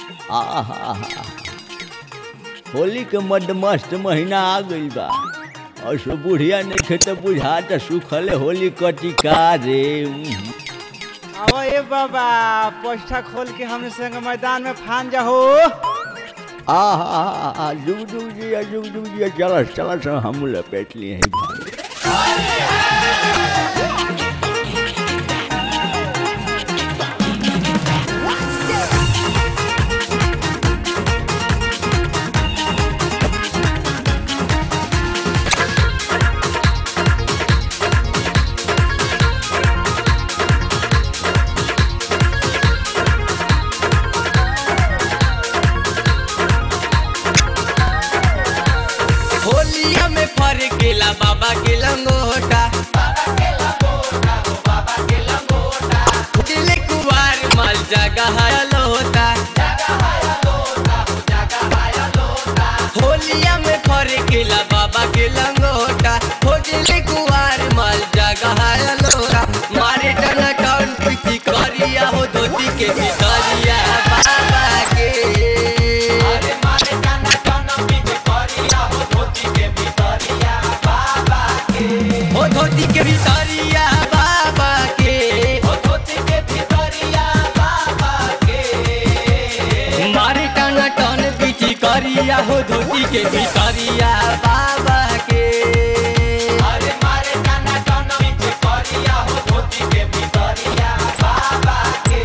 आहा होली के मदमस्त महीना आ गइल बा और सो बुढ़िया नइखे त बुझाता सुखले होली कटी का रे उम्म। अब ए बाबा पोस्टा खोल के हमने संग मैदान में फान जाहो आहा जुग जुग जिया जुग जुग जिया चलस चलस हम लपेट लिए हैं भाई होलिया में फर गेला बाबा के लंगोटा दिले कुवार माल जगह लोटा होलिया में फर गेला बाबा के लंगोटा हो दिले कुवार माल जगह लोटा मारे टन टन पीछी करिया हो धोती के भितरिया बाबा के अरे मारे टन टन पीछी करिया हो धोती के भितरिया बाबा के हो धोती के भितरिया बाबा के हो धोती के भितरिया बाबा के मारे टन टन पीछी करिया हो धोती के भितरिया बाबा के अरे मारे टन टन पीछी करिया हो धोती के भितरिया बाबा के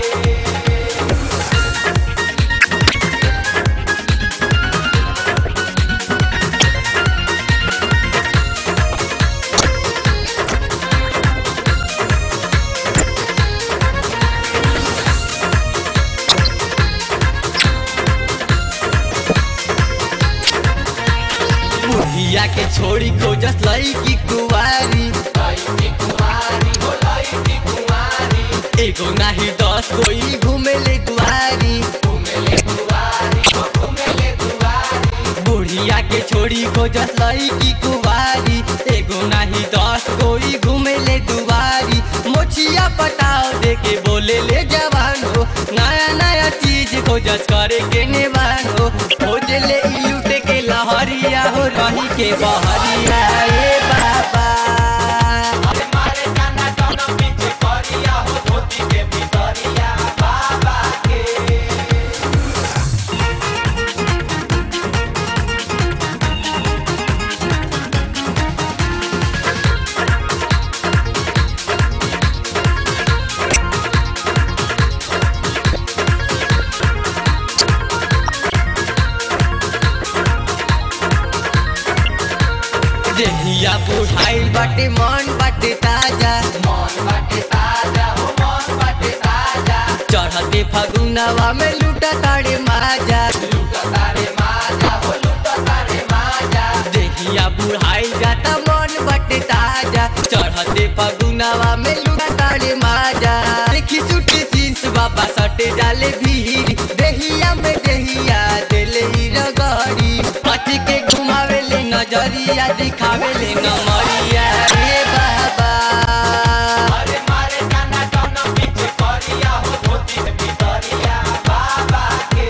बुढ़िया के छोड़ी खोजस लईकी कुवारी एगो नाही दस कोई घूमेले दुआरी बुढ़िया के छोड़ी खोजस लईकी कुवारी एगो नाही दस कोई घूमेले दुआरी मोछिया पटाव दे के बोले ले जवान हो नया नया चीज खोजस करे के नेवान हो खोज ले ई लूटे के लहरिया हो रही के बहरिया ए बाबा मारे काना टन पीछे करिया हो धोती के भितरिया बाबा के देहिया बुढ़ाइल बाटे मन बाटे ताजा मन बाटे ताजा हो मन बाटे ताजा चढ़ते फगुनवा में लूटा तारे माजा लूटा तारे माजा हो लूटा तारे माजा देहिया बुढ़ाइल जाता मन बाटे ताजा चढ़ते फगुनवा में लूटा तारे माजा देखी सुटी जींस बाबा सटे जाले भीड़ देहिया में देहिया देले ही रगड़ी पति के घुमावेले नजरिया दिखावेले नमरिया रे बाबा अरे मारे काना टन पीछे करिया हो धोती के भितरिया बाबा के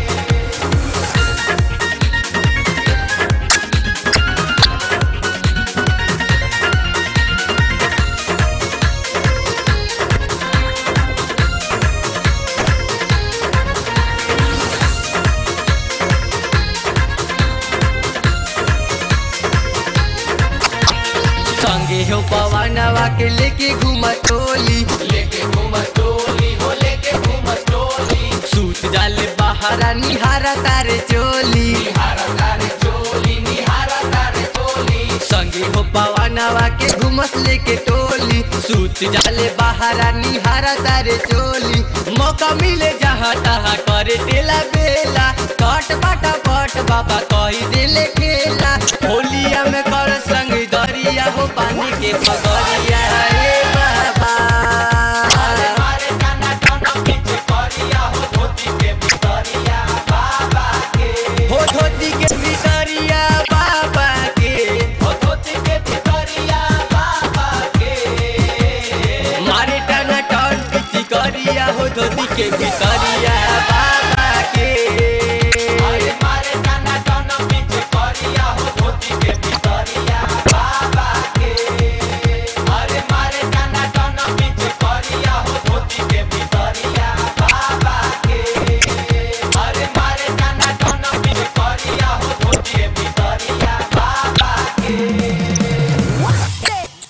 संगे हो पवनवा के लेके घूम टोली लेके घूम टोली हो लेके घूम टोली सूत जाले बहारा निहारा तारे चोली निहारा तारे चोली निहारा तारे चोली संगे हो पवनवा के घूमस लेके टोली सूत जाले बहारा निहारा तारे चोली मौका मिले जहाँ तहाँ करे तेला बेला कट बाटा पट बाबा कही दिले खेला होलिया में कर संग दरिया हो पानी के पगरिया ए